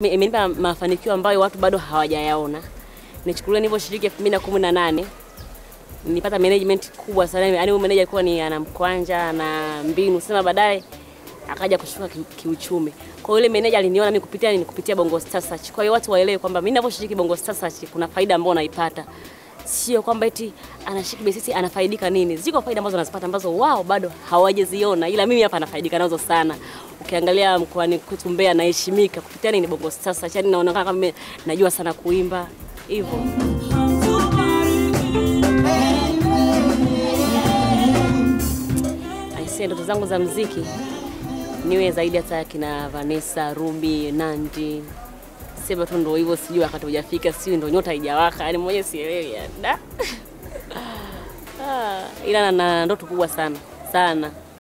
imenipa mafanikio ambayo watu bado hawajayaona. Nichukulia nilivyoshiriki 2018 nilipata management kubwa sana, yaani huyu manager alikuwa ni ana mkwanja na mbinu sema, baadaye akaja kushuka ki, kiuchumi. Kwa hiyo ile manager aliniona mimi kupitia nini, kupitia Bongo Star Search. Kwa hiyo watu waelewe kwamba mimi ninaposhiriki Bongo Star Search kuna faida ambayo naipata, sio kwamba eti anashiriki besisi anafaidika nini. Ziko faida ambazo anazipata ambazo wao bado hawajaziona, ila mimi hapa nafaidika nazo sana. Ukiangalia mkoani kwetu Mbeya naheshimika kupitia nini, Bongo Star Search, yani naonekana kama mimi najua sana kuimba hivyo. Aisee, ndoto zangu za mziki niwe zaidi hata kina Vanessa, Ruby, Nandi. Sema tu ndo hivyo, sijui wakati hujafika, sijui ndo nyota haijawaka, yani mwenyewe sielewi yani. Da. Ah, ila na- na ndoto kubwa sana sana